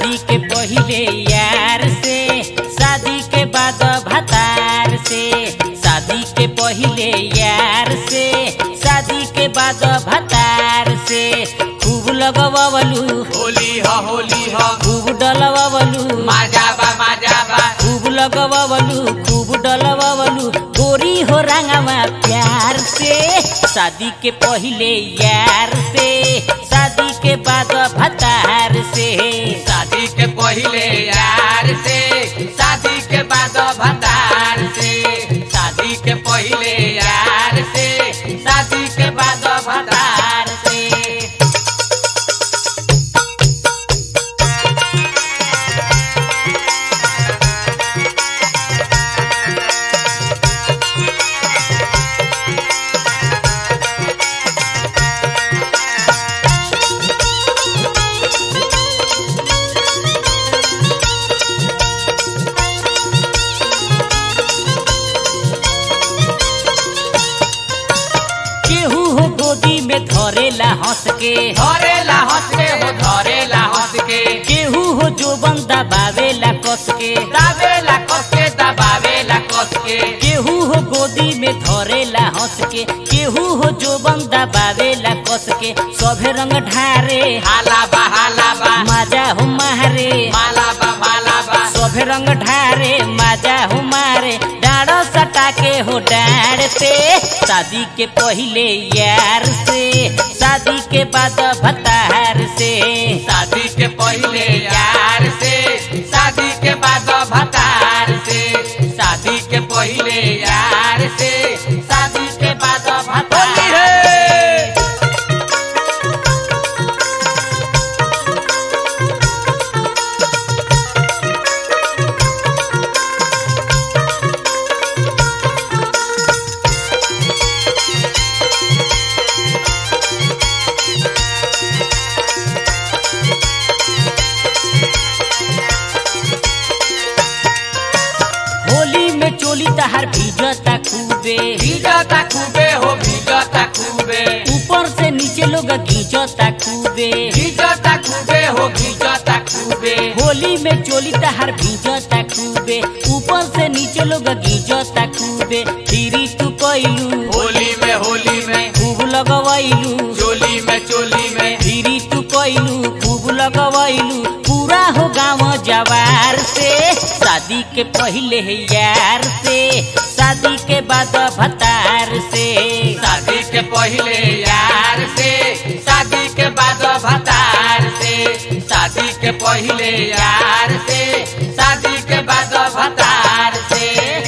शादी के पहिले यार से शादी के बाद भतार से शादी के पहिले यार से शादी के बाद भतार से खूब लगवलू होली ह होली ह खूब डलवलू माजा बा माजा बा खूब लगवलू खूब डलवलू गोरी हो रंगवा प्यार से शादी के पहिले यार से शादी के बाद भतार से शादी के पहिले यार से शादी के बाद भतार से शादी के पहिले यार से शादी के बाद भतार से केहू हो गोदी में धरेला हंस के धरेला हंस के हो धरेला हंस के केहू हो जो बंदा बावेला कस के दावेला कस के दबावेला कस के केहू हो गोदी में धरेला हंस के केहू हो जो बंदा बावेला कस के सभे रंग ढारे हाला बा हाला बा माजा हो मारे माला बा माला बा सभे रंग ढारे माजा हो मारे डाढ़ सटा के हो डाढ़ से शादी के पहिले यार से शादी के बाद भतार से शादी के पहिले यार से शादी के बाद भतार से शादी के पहिले यार से शादी के बाद भतार होली में चोली तहार भीजता खूबे भीजता खूबे हो भीजता खूबे ऊपर से नीचे लोग घींचता खूबे भीजता खूबे हो भीजता खूबे होली में चोली तहार भीजता खूबे ऊपर से नीचे लोग घींचता खूबे फिरी तू कैलू होली में होली में खूब लगवैलू चोली में चोली में फिरी तू कैलू खूब लगवैलू पूरा हो गाँव जवार से शादी के पहिले यार से शादी के बाद भतार से शादी के पहिले यार से शादी के बाद भतार से शादी के पहिले यार से शादी के बाद भतार से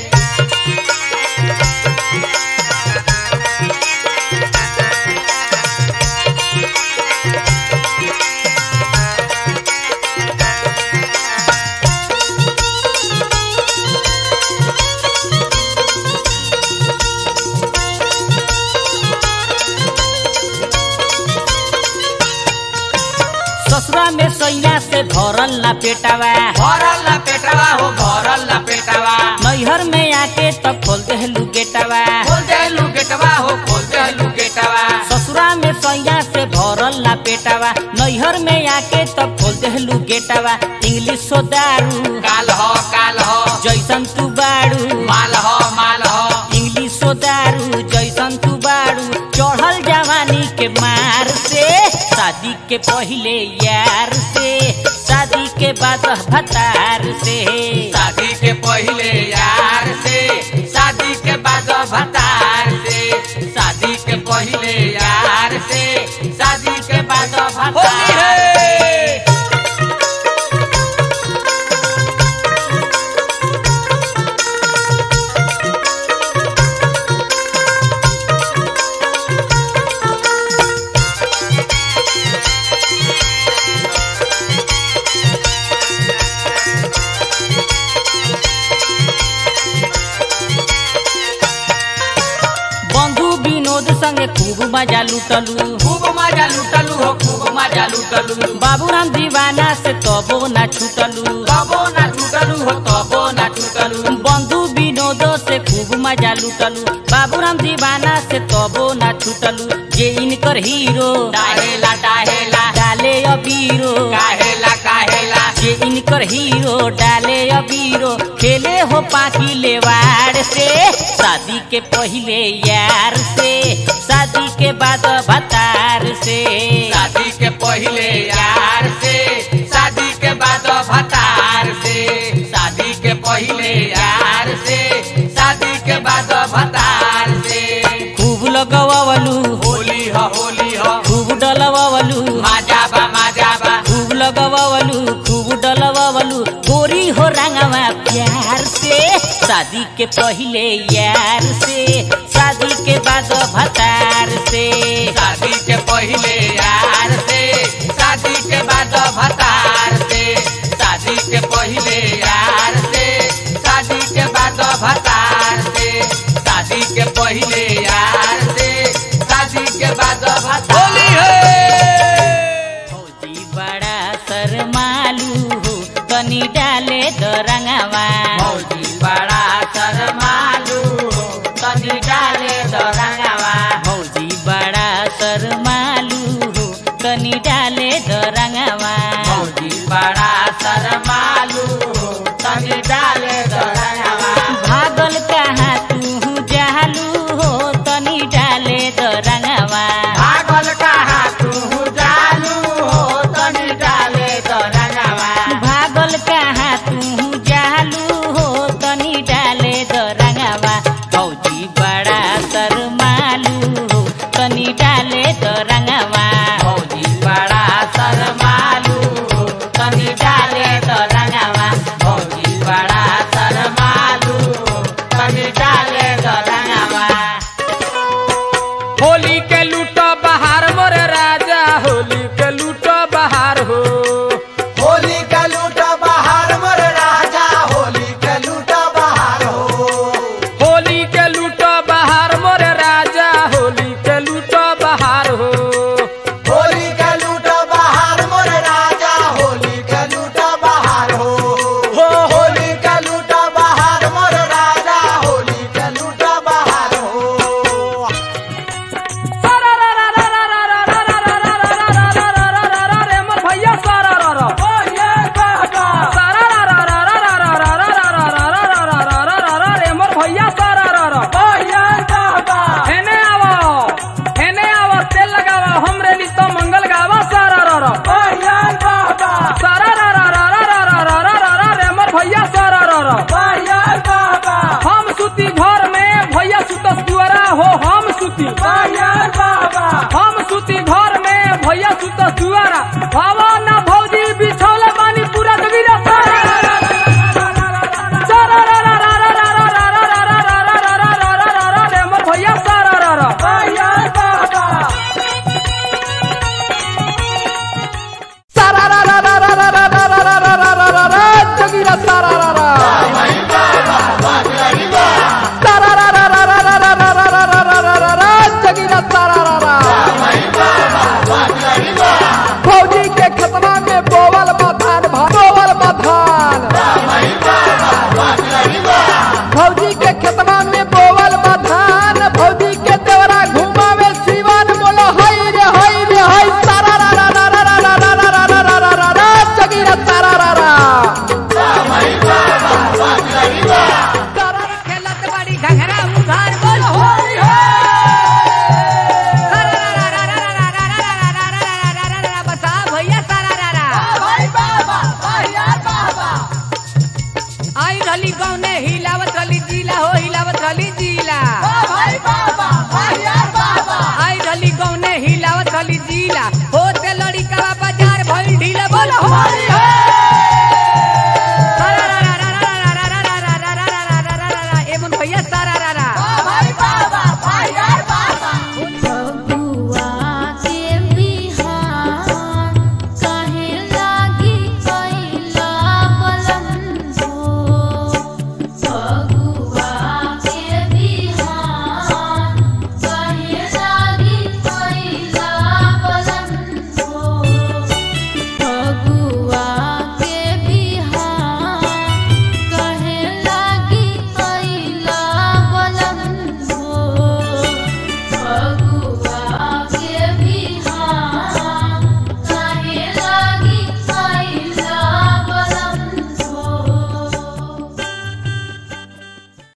ससुरा में सैया से भरल ना पेटावा भरल ना पेटवा हो भरल ना पेटवा नैहर में आके तब खोल देहलू गेटावा खोल देलू गेटवा हो खोल देलू गेटवा ससुरा में सैया से भरल ना पेटावा नैहर में आके तब खोल देहलू गेटावा इंग्लिश सो दारू काल हो काल हो जैसन तू बाड़ू माल हो माल हो इंग्लिश सो दारू जैसन तू बाड़ू चढ़ल जवानी के मार से शादी के पहिले यार से शादी के बाद भतार से शादी के पहिले यार से शादी के बाद भतार से शादी के पहिले यार से शादी के बाद भतार बंधु विनोद संगे खूब मजा लुटलू खूब मजा लुटलू हो खूब मजा लुटलू बाबूराम दीवाना से तबो ना छूटलू तबो ना टूटलू हो तबो ना टूटलू बंधु विनोद से खूब मजा लुटलू बाबूराम दीवाना से तबो ना छूटलू जे इनकर हीरो डाहेला डाहेला डाले अबीरो काहेला काहेला जे इनकर हीरो डाले अबीरो खेले हो पाकी लेवाड़ से शादी के पहले यार से शादी के बाद भतार से शादी के पहले यार से शादी के बाद भतार से शादी के पहले यार से शादी के बाद भतार से खूब लगवलू होली ह होली ह खूब डलवलू माजा बा माजा बा खूब लगवलू खूब डलवलू गोरी हो रंगवा प्यार से शादी के पहले यार से शादी के बाद भतार से शादी के पहले यार से शादी के बाद भतार से शादी के पहले यार से शादी के बाद भतार से शादी के पहले यार से शादी के बाद भतार होली है फौजी बड़ा शरमालू हो तनी डाले द रंगवा मौजी बड़ा शर्मालू तनी डाले दरंगवा फौजी बड़ा शरमालू हो तनी डाले द रंगवा मौजी बड़ा शर्मालू तनी डाले दरंगवा भागल कहाँ तू जालू हो तनी डाले द रंगवा भागल कहा तू जालू हो तनी डाले दरंगवा भागल कहाँ तू जालू हो तनी डाले द रंगवा फौजी बड़ा शरमालू हो तनी डाले द रंगवा मौजी बड़ा शर्मालू तनी डाले दरंगवा मौजी बड़ा शर्मालू तनी डाले दरंगवा होली के लूटो बहार मोरे राजा होली के लूटो बहार हो होली का लूटा बाहर मर राजा होली का लूटा बाहर हो होली के लूटो बहार मोरे राजा होली के लूटो बहार हो होली का लूटा बाहर मर राजा होली का लूटा बाहर हो हो होली का लूटा बाहर मर राजा होली का लूटा बाहर हो रे मोर भैया सारा रा रा सारा रा रा रा रा रा रा रा रा रा रा रा रा रा रा रा रा रा रे मोर भैया सारा रा रा हेने आवो हेने आवो तेल लगावा हमरे ली तो मंगल गावा सारा रा रा सारा रा रा रा रा रा रा रा रा रा रा रे मोर भैया सारा रा रा हम सुती घर में भैया सुतस दुआरा हो हम सुती हम सुती घर में भैया सुतस दुआरा भावा ना भौजी बिछौले बानी पूरा कबीरा सारा सारा रा रा रा रा रा रा रा रा रा रा रा रा रा रा रा रा रा रे मोर भैया सारा रा रा सारा रा रा रा रा रा रा रा रा रा रा रा रा रा जगीरा सारा रा रा सारा रा रा रा रा रा रा रा रा रा रा रा रा रा रा जगीरा सारा रा रा फौजी के खतरा में बोवल बधान भा- बोवल बधान फौजी के खेतवा में बोवल बधान फौजी के देवरा घुमावे सीवन बोलो हई रे हई रे हई सारा रा रा रा रा रा रा रा रा रा रा रा रा रा जगीरा सारा रा रा खेलत बाड़ी घघरा उधार बोल होली हो बता भैया सारा रा रा आई रहली गाँव ने हिलावत रहली जिला हो हिलावत रहली जिला आई रहली गाँव ने हिलावत रहली जिला होते लड़ी का बाजार भइल ढीला बोल होली